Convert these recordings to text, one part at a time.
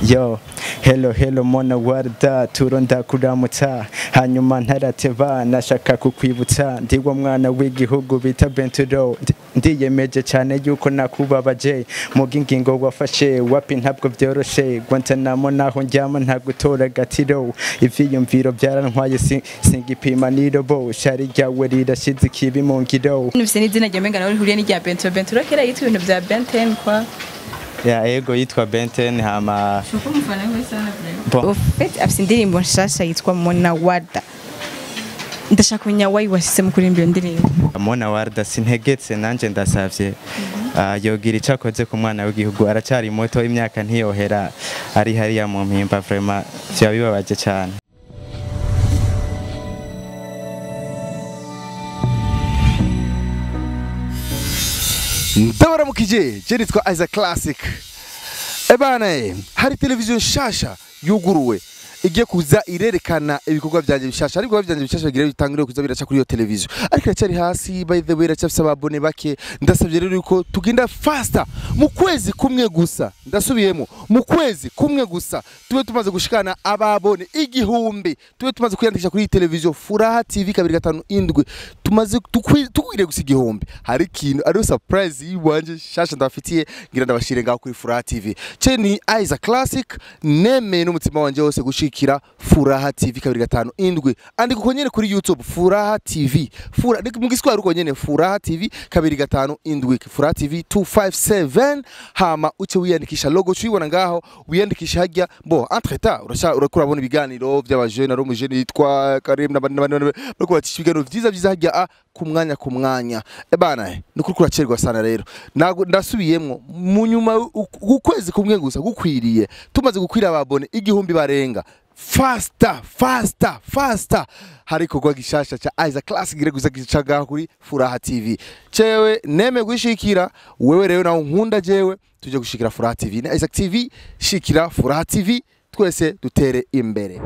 yo hello hello mona warda turo ndakuramutsa hanyuma ntarateba nashaka kukwibutsa ndiwo mwana w'igihugu bita benturo Ndi- ndiyemeje cyane yuko nakubabaje muga ingingo wafashe wapi ntabwo byoroshe guantanamo naho njyama nta gutora gatiro ivyiyumviro byarantwaye si- singipima nirobo shari ryawe rirashize ikibi mu ngiro Nufise n'izina rya Mengana rihuriye n'irya Benturo. Benturo kera yitwa ibintu vya Benten kwa. ya ego yitwa benten hama Shuko mufana we sana Bon. Ufite afise indirimbo nshasha yitwa Mona Warda. Ndashaka kumenya wayi washyize mu kuririmba iyo ndirimbo. mona warda sintegetse nanje ndasavye Ah, yogira ico akoze ku mwana w'igihugu aracyari muto imyaka ntiyohera ari hariya mu mpimba vraiment vyoba bibabaje cane ndabaramukije je nitwa Isaac Classic ebana eh, hari televiziyo nshasha yuguruwe igiye kuza irerekana ibikorwa byanje bishasha ariko ibikorwa byanje bishasha bigira bitangire kuza biraca kuri iyo televiziyo ariko iracyari hasi by the way iracyafise ababone bake ndasabye rero yuko tugenda faster mu kwezi kumwe gusa ndasubiyemo mu kwezi kumwe gusa tube tumaze gushikana ababone igihumbi tube tumaze kwiyandikisha kuri iyi televiziyo furaha tv kabiri gatanu indwi tumaze tukwi- tukwiriye gusa igihumbi hari ikintu ariyo surprise yiwanje shasha ndabafitiye ngira ndabashire ngaho kuri furaha tv ce ni Isaac Classic nemeye n'umutima wanje wose gushikira furaha tv kabiri gatanu indwi andika uko nyene kuri youtube furaha tv Fura, ni mu giswahili uko nyene furaha tv kabiri gatanu indwi furaha tv 257 hama uce wiyandikisha logo cuyibona ngaho wiyandikisha hajya bo entre temps urasha urakura urabona ibiganiro by'abajene ari umujene yitwa Karim n'abandi n'abandi n'abandi, bariko bacisha ibiganiro vyiza vyiza hajya a ku mwanya ku mwanya ebana ni kuri kuracerwa sana rero Nago- ndasubiyemwo mu nyuma u- ukwezi kumwe gusa gukwiriye tumaze gukwira ababone igihumbi barenga fasta fasta fasta hari ikorwa gishasha ca Isaac Classic gire gusa gicaga kuri Furaha TV cewe neme gushikira wewe rero nawe nkunda jewe tuje gushikira Furaha TV na Isaac TV shikira Furaha TV twese dutere imbere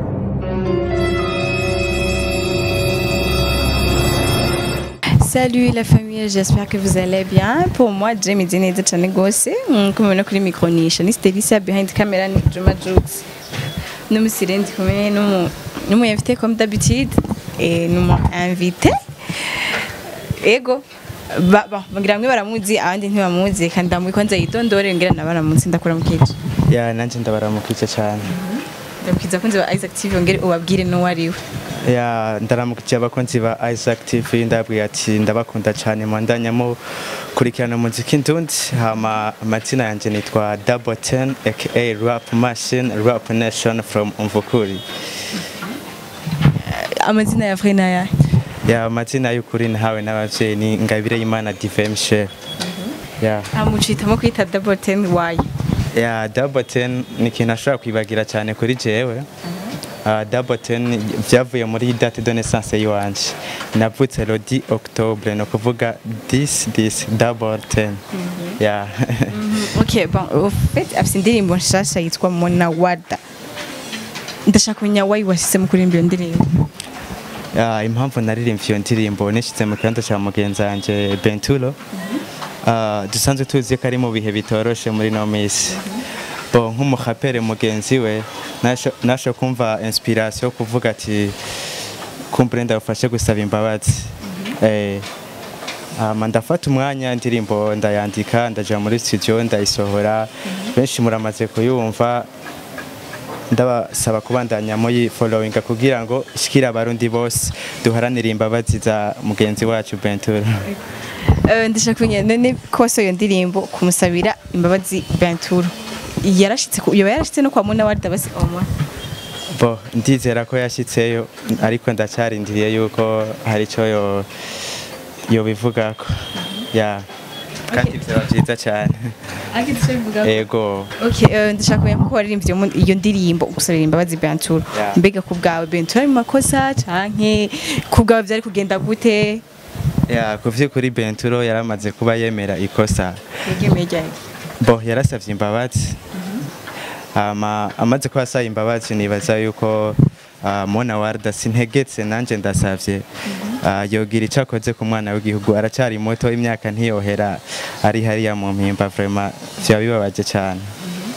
Salut la famille, j'espère que vous allez bien. Pour moi, Jamie Dine de Chanegose, comme on a connu micro niche, ni Stelissa behind camera ni Juma Jokes. Nous me sirènes comme nous nous m'avons invité comme d'habitude et nous m'ont invité. Ego. Ba ba bagira mwe baramuzi abandi ntibamuzi kandi ndamwe kwanza yitondore ngira nabaramuzi ndakura mu kici. ya nanje ndabaramukije cane Ndamukiza kunze ba Isaac TV ngere ubabwire no wariwe. ya ndaramukije abakunzi ba Isaac TV ndabwiye ati ndabakunda cane mwandanyamo kurikirana umuziki ndundi hama amazina yanje nitwa Double Ten aka Rap Machine Rap Nation from Umvukuri Amazina ya Frena ya. ya amazina y'ukuri nahawe n'abavyeyi ni Ngabire Imana Divine Chef ya Amucitamo kwita double ten why? ya Double Ten ni ikintu ashobora kwibagira cyane kuri jewe Uh, double ten vyavuye muri date de naissance yiwanje navutse le 10 octobre no kuvuga 10 10 double ten ya Ok, bon, au fait, afite indirimbo nshasha yitwa Mona Warda. Ndashaka kumenya wayi washyize mu kuririmba iyo ndirimbo. Ya, impamvu naririmbye iyo ndirimbo nishize mu kibanza cya mugenzi wanje Benturo Uh, dusanzwe tuzi ko ari mu bihe bitoroshe muri no minsi bo nk'umurapere mugenzi we nasho- nasho kumva inspiration yo kuvuga ati kumbure ndagufashe gusaba imbabazi eh, hama ndafata umwanya indirimbo ndayandika ndaja muri studio ndayisohora benshi muramaze kuyumva ndabasaba kubandanya muri following kugira ngo ishikire abarundi bose duharanire imbabazi za mugenzi wacu Benturo Eh, Ndashaka kumenya none kose iyo ndirimbo kumusabira imbabazi Benturo. Yarashitse ku- yoba yarashitse no kwa Mona Warda basi omwa. bo ndizera ko yashyitseyo ariko ndacyarindiriye yuko hari icyo yo yobivugako ya kandi byaba byiza cyane Akitse bivuga. ego Okay, eh, ndashaka kumenya ko waririmbye iyo mu- iyo ndirimbo gusabira imbabazi Benturo. Yeah. Mbega ku bwawe Benturo ari mu makosa canke ku bwawe byari kugenda gute? ya ku by'ukuri Benturo yaramaze kuba yemera ikosa Yegemeye ryari? bo yarasabye imbabazi hama amaze ko asaba imbabazi nibaza yuko ah, Mona Warda sintegetse nanje ndasavye Ah, yogira ico akoze ku mwana w'igihugu aracyari muto imyaka ntiyohera ari hariya mu mpimba vraiment vyoba bibabaje cane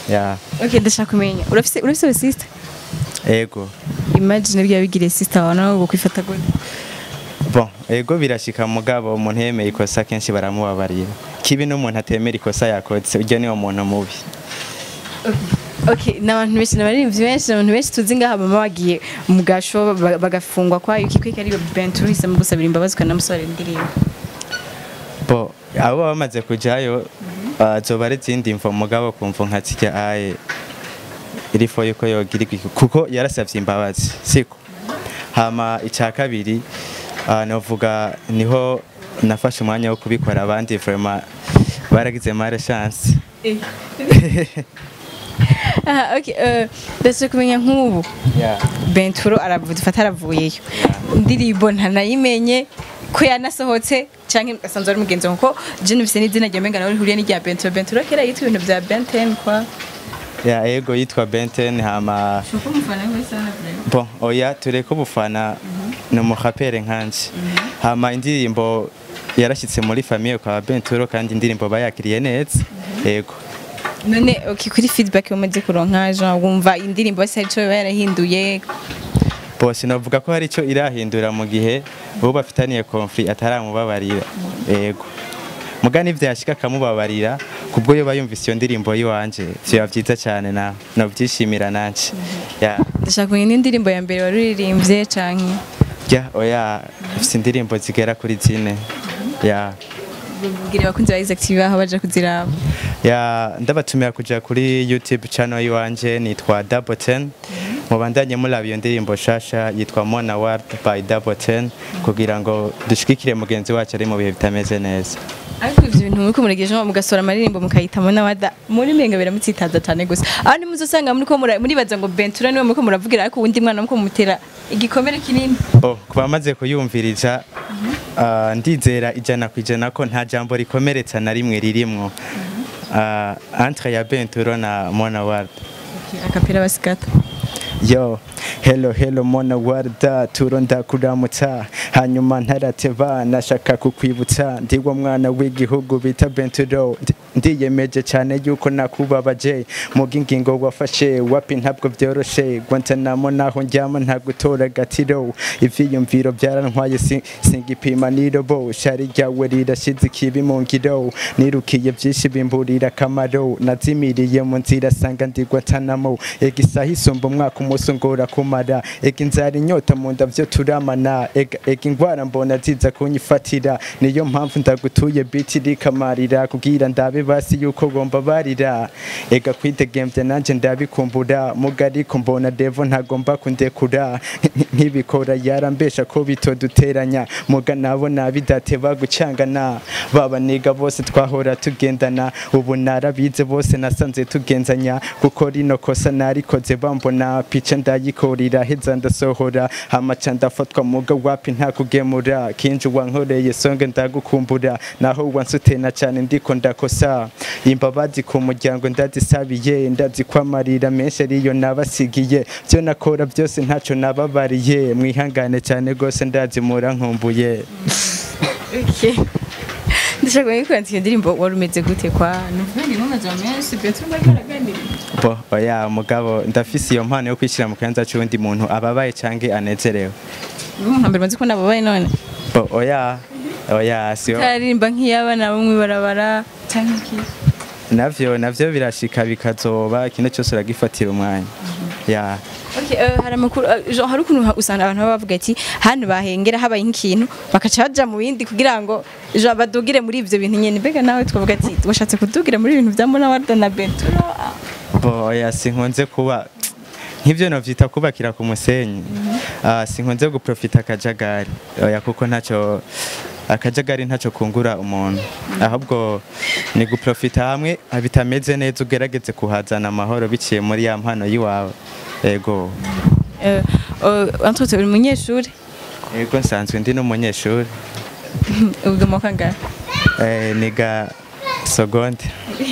ya okay ndashaka kumenya urafise urafise sister ego imagine bya bigire sister wawe nawe ngo kwifata gute bon ego birashika mugabo umuntu yemeye ikosa kenshi baramubabarira kibi n'umuntu atemera ikosa yakoze uryo niwo muntu mubi Okay, n'abantu benshi n'abaririmbyi benshi n'abantu benshi tuzi ngaha bama bagiye mu gasho ba- bagafungwa kwa yuki kwika ari Bentu hisemo gusabira imbabazi ukanamusorera indirimbo bo abo baba bamaze kujayo uh, zoba ari izindi mvo mugabo kumva nka zirya aye irifo yuko yogira iki kuko yarasavye imbabazi siko hama icya kabiri uh, novuga niho nafashe umwanya wo kubikora abandi vraiment baragize mare chance aha okay eh, ndashaka kumenya nk'ubu yeah. Benturo aravuye dufata aravuyeyo indirimbo ntanayimenye ko yanasohotse canke asanzwe ari mugenzi wawe kuko je nufise n'izina rya menga nawe rihuriye n'irya Benturo Benturo kera yitwa ibintu bya Benten kwa ya ego yitwa Benten hama shuko mufana wese anavure bon oya tureke ubufana ni umurapere nkanje hama indirimbo yarashyitse muri famiye kwa Benturo kandi indirimbo bayakiriye neza ego none okay kuri feedback umaze kuronka Jean wumva indirimbo basi hari ico yoba yarahinduye bose navuga ko hari icyo irahindura mu gihe uwo bafitaniye konfli ataramubabarira ego muga n'ivyashika akamubabarira kubwo yoba yumvise iyo ndirimbo yiwanje vyoba vyiza cyane na novyishimira nanje ya ndashaka kumenya n'indirimbo ya mbere wari uririmbye canke ya oya mfise indirimbo zigera kuri zine ya bubwire abakunzi ba Isaac TV aho baje kuziraba ya ndabatumira kuja kuri youtube channel yiwanje nitwa double ten mubandanye muraba iyo ndirimbo shasha yitwa mona ward by double ten kugira ngo dushigikire mugenzi wacu ari mu bihe bitameze neza ariko ivyo bintu muriko muregeje mugasora amaririmbo mukayitamo n'abada muri menga biramutsitaza cyane gusa aho ni muzosanga muriko mura- muribaza ngo Bentura niwe muriko muravugira ariko uwundi mwana muriko mumutera igikomere kinini bo ku bamaze kuyumviriza ah, ndizera ijana ku ijana ko nta jambo rikomeretsa na rimwe ririmwo Ah, entre ya benturo na mona ward akapira basikata yo hello hello mona warda turo ndakuramutsa hanyuma ntarateba nashaka kukwibutsa ndiwo mwana w'igihugu bita benturo Ndi- ndiyemeje cyane yuko nakubabaje muga ingingo wafashe wapi ntabwo byoroshe guantanamo naho njyama ntagutora gatiro ivyiyumviro byarantwaye si- singipima nirobo shari ryawe rirashize ikibi mu ngiro nirukiye byinshi bimburira akamaro nazimiriye mu nzira sanga ndi guantanamo ega isaha isumba umwaka umunsi ngora kumara ega inzara inyota mu nda vyo turamana ega ega ingwara mbona ziza kunyifatira niyo mpamvu ndagutuye biti rikamarira kugira ndabe basi yuko gomba barira ega kwidegemvya nanje ndabikumbura muga ariko mbona devo ntagomba kundekura nkibikora yarambesha ko bitoduteranya muga nabo nabidateba gucangana baba niga bose twahora tugendana ubu narabize bose nasanze tugenzanya kuko rino kosa narikoze bambona pica ndayikorira heza ndasohora hamaca ndafatwa muga wapi nta kugemura kinji wankoreye songe ndagukumbura naho wansutena cyane ndiko ndakosa imbabazi ku muryango ndazisabiye ndazikwamarira menshi ariyo nabasigiye byo nakora byose ntacyo nababariye mwihangane cyane rwose ndazimura nkumbuye okay ndashaka kumenya ko iyo ndirimbo wari umeze gute kwa nuvuga ngo nka Jamesi Bentura bari baraganira bo oya mugabo ndafise iyo mpano yo kwishyira mu kibanza cy'undi muntu ababaye canke anezerewe ubu nka mbere maze ko nababaye none bo oya oya siyo taririmba nk'iy'abana bo mw'ibarabara cyangwa iki navyo navyo birashika bikazoba ikintu cyose uragifatira umwanya ya Okay, eh, hari amakuru eh, genre hari ukuntu usanga abantu baba bavuga ati hano bahengera habaye nk'ikintu bakaca baja mu bindi kugira ngo genre badugire muri ivyo bintu nyene mbega nawe twavuga ati washatse kudugira muri ibintu bya Mona Warda na Benturo Ah, bo oya sinkunze kuba nk'ivyo novyita kubakira ku musenyi Ah, sinkunze guprofita akajagari oya kuko ntacyo akajagari ntacyo kungura umuntu ahubwo ni guprofita hamwe bitameze neza ugerageze kuhazana amahoro biciye muri ya mpano y'iwawe ego eh, eh, Antoine uri umunyeshuri ego nsanzwe ndi n'umunyeshuri ubwo mu kangahe Eh, niga segonde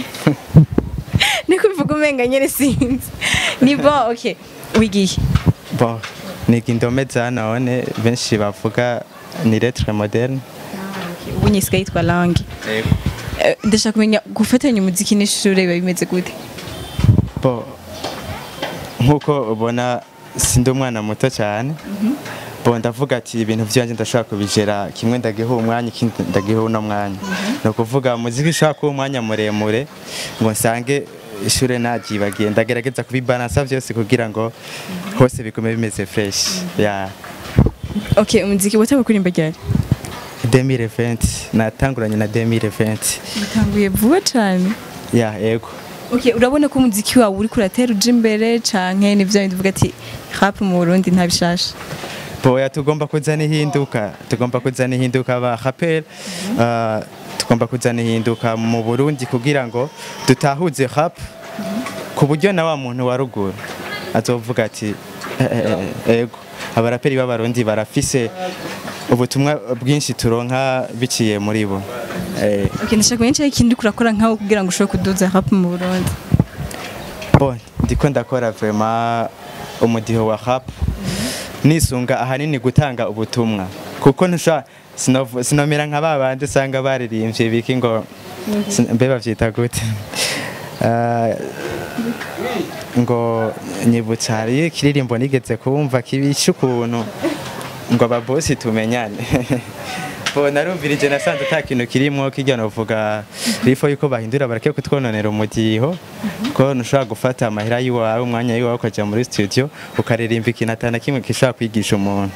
niko bivuga umenga nyene sinzi ni bon okay wigiye bo niga indome za none benshi bavuga ni lettre moderne ubu nyisigaye yitwa langue Eh, ndashaka kumenya gufatanya umuziki n'ishuri biba bimeze gute bo nk'uko ubona sindi umwana muto cyane bo ndavuga ati ibintu byanjye ndashaka kubigera kimwe ndagiha umwanya ikindi ndagiha uno mwanya ni ukuvuga muziki ishaka kuba umwanya muremure ngo nsange ishure nagibagiye ndagerageza kubibalansa byose kugira ngo hose bigume bimeze fresh ya okay umuziki watanga kuririmba ryari 2020 natanguranye na 2020 utanguye vuba cyane ya ego okay urabona ko umuziki wawe uri kuratera uje imbere canke nivyo bindi uvuga ati rap mu Burundi nta bishasha boya tugomba kuzana ihinduka tugomba kuzana ihinduka ba rapper uh, tugomba kuzana ihinduka mu Burundi kugira ngo dutahuze rap ku buryo na wa muntu wa ruguru azovuga ati "Eh, eh, eh, ego abaraperi b'abarundi barafise ubutumwa bwinshi turonka biciye muri bo eh, okay ndashaka kumenya icyo ikindi kurakora nkaho kugira ngo ushobore kuduza rap mu Burundi bon ndiko ndakora vraiment umudiho wa rap nisunga ahanini gutanga ubutumwa kuko ntusha sinov- sinomera nka babandi usanga baririmbye biki ngo sin- mbe bavyita gute Ah, ngo nyibutsa hari ikiririmbo nigeze kumva kibisha ukuntu ngo ababosi tumenyane bo narumvirije nasanze ata kintu kirimo kirya novuga rifo yuko bahindura bareke kutwononera umudiho ko ntushobora gufata amahera y'iwawe umwanya y'iwawe ukajya muri studio ukaririmba ikintu atana kimwe gishobora kwigisha umuntu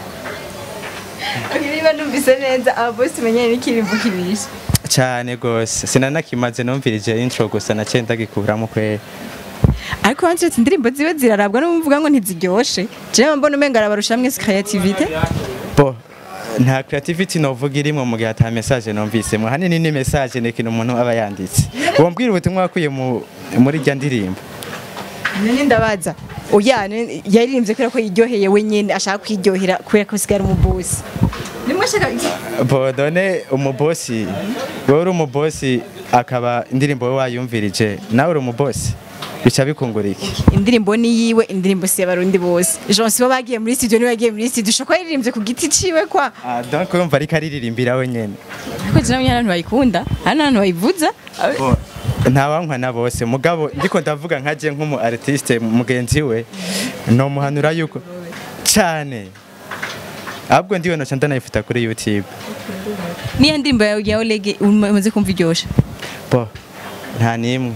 okay niba numvise neza ababosi tumenyane n'ikirimbo kibisha cyane gose sinanakimaze numvirije intro gusa naciye ndagikuramo kwera ariko hanze ati indirimbo ziwe zirarabwa n'umuvuga ngo ntiziryoshe jewe mbona umenga arabarusha mwese creativity bo nta creativity novuga irimo mu gihe ata message numvisemo hanini ni message ni ikintu umuntu aba yanditse wombwira ubutumwa wakuye mu- muri rya ndirimbo none ndabaza oya ne- yaririmbye kubera ko yiryoheye wenyine ashaka kwiryohera kubera ko sigara umubosi nimwe ashaka bo none umubosi wowe uri umubosi akaba indirimbo we wayumvirije nawe uri umubosi bica bikungura iki indirimbo ni yiwe indirimbo si y'abarundi bose jean sibo bagiye muri studio niwe yagiye muri studio ushobora kuba yaririmbye ku giti ciwe kwa Ah, donc urumva ariko aririmbira we nyene ariko je nabonye abantu bayikunda hari n'abantu bayivuza Bo, ntawankwa na bose mugabo ndiko ndavuga nkaje nk'umu artiste mugenzi we nomuhanura yuko cyane ahubwo ndiwe noca ndanayifuta kuri youtube niyo ndirimbo yawe ya Oleg umaze kumva iryoshe bo nta n'imwe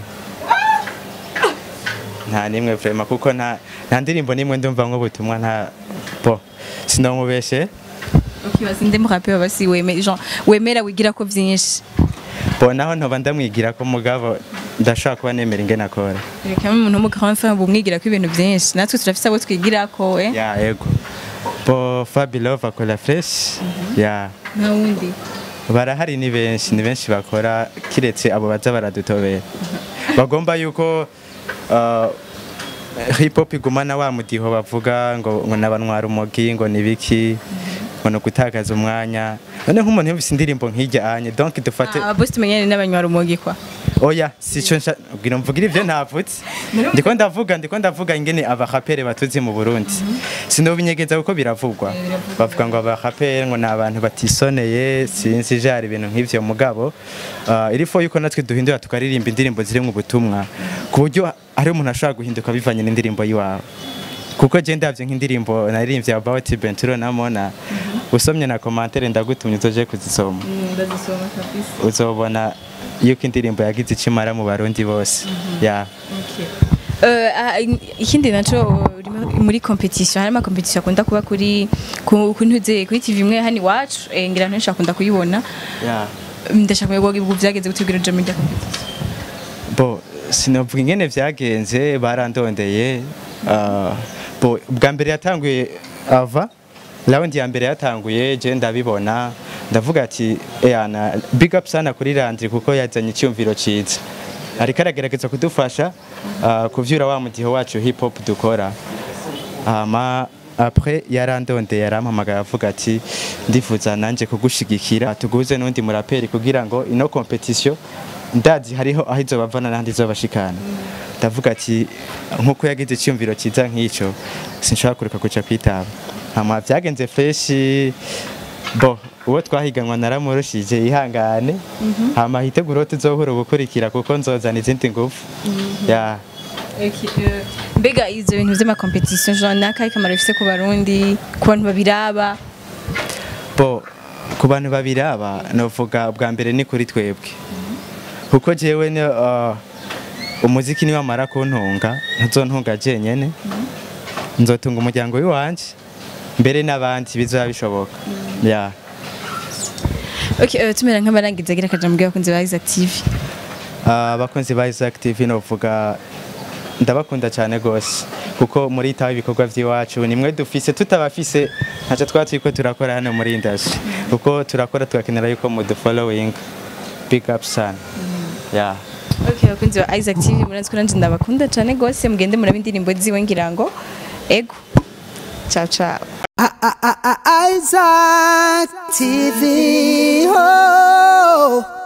nta n'imwe vrema kuko nta nta ndirimbo n'imwe ndumva nk'ubutumwa nta bo sinomubeshe ukibaza inde murape baba si weme jean wemera wigira ko vyinshi bo naho ntoba ndamwigira ko mugabo ndashobora kuba nemera ingene akora reka umuntu w'umugabo w'imfura bumwigira ko ibintu byinshi natwe turafise abo twigira ko we ya ego bo fabi love akora fresh ya nta wundi barahari ni benshi ni benshi bakora kiretse abo baza baradutobera bagomba yuko uh, hip hop igumana wa mudiho bavuga ngo ngo nabanwara umugi ngo nibiki ngo no gutakaza umwanya none nk'umuntu yumvise indirimbo nk'ijya anye donc dufate ababosi tumenyane n'abanywara umugi kwa oya sico nsha ubwira mvugira ivyo ntavutse ndiko ndavuga ndiko ndavuga ingene abarapere batuzi mu Burundi sinobinyegeza kuko biravugwa bavuga ngo abarapere ngo ni abantu batisoneye sinzi jari ibintu nk'ivyo mugabo uh, irifo yuko natwe duhindura tukaririmba indirimbo ziri mu butumwa ku buryo ari umuntu ashobora guhinduka bivanye n'indirimbo yiwawe kuko je ndavye nk'indirimbo naririmbye about Benturo na Mona usomye na commentaire ndagutumye uzoje kuzisoma ndazisoma kabisa uzobona yuko indirimbo yagize icimara mu barundi bose ya Eh, ah, ikindi naco urimo muri competition harimo competition akunda kuba kuri ku ku ntuze kuri TV imwe hano iwacu eh, ngira ntenshi akunda kuyibona ya ndashaka kumenya ubwo byageze gutubwira uje muri rya competition bo sinovuga ingene vyagenze barandondeye ah, bo bwa mbere yatanguye ava raundi ya mbere yatanguye je ndabibona ndavuga ati eyana big up sana kuri Landry kuko yazanye icyumviro ciza ariko aragerageza kudufasha ah, kuvyura wa mudiho wacu hip hop dukora hama après yarandondeye yarampamagaye avuga ati ndifuza nanje kugushigikira tuguze n'undi muraperi kugira ngo ino competition ndazi hariho aho izobavana n'ahandi izobashikana ndavuga ati nk'uko yagize icyumviro cyiza nk'icyo sinshobora kureka kuca kwitaba hama vyagenze freshi bo uwo twahiganwa naramurushije ihangane hama hitegura uwo tuzohura ubukurikira kuko nzozana izindi ngufu ya mbega ivyo bintu vy'amakompetisiyo genre nakahe kamaro bifise ku barundi ku bantu babiraba bo ku bantu babiraba novuga bwa mbere ni kuri twebwe kuko jewe ni uh, umuziki niwamara kuntunga ntuzontunga jenyene nzotunga umuryango w'iwanje mbere n'abandi bizoba bishoboka yeah. okay uh, tumera nk'abarangiza agira akaja mubwira abakunzi ba Isaac TV Ah, abakunzi ba Isaac TV novuga ndabakunda cyane gose kuko muri taho ibikorwa by'iwacu nimwe dufise tutabafise ntacyo twaba turiko turakora hano muri industry kuko turakora tugakenera yuko mudu following big up sana yeah. okay abakunzi ba Isaac TV muranzi ko nanje ndabakunda cyane gose mugende murabe indirimbo ziwe ngira ngo ego ciao ciao Isaac TV. Oh.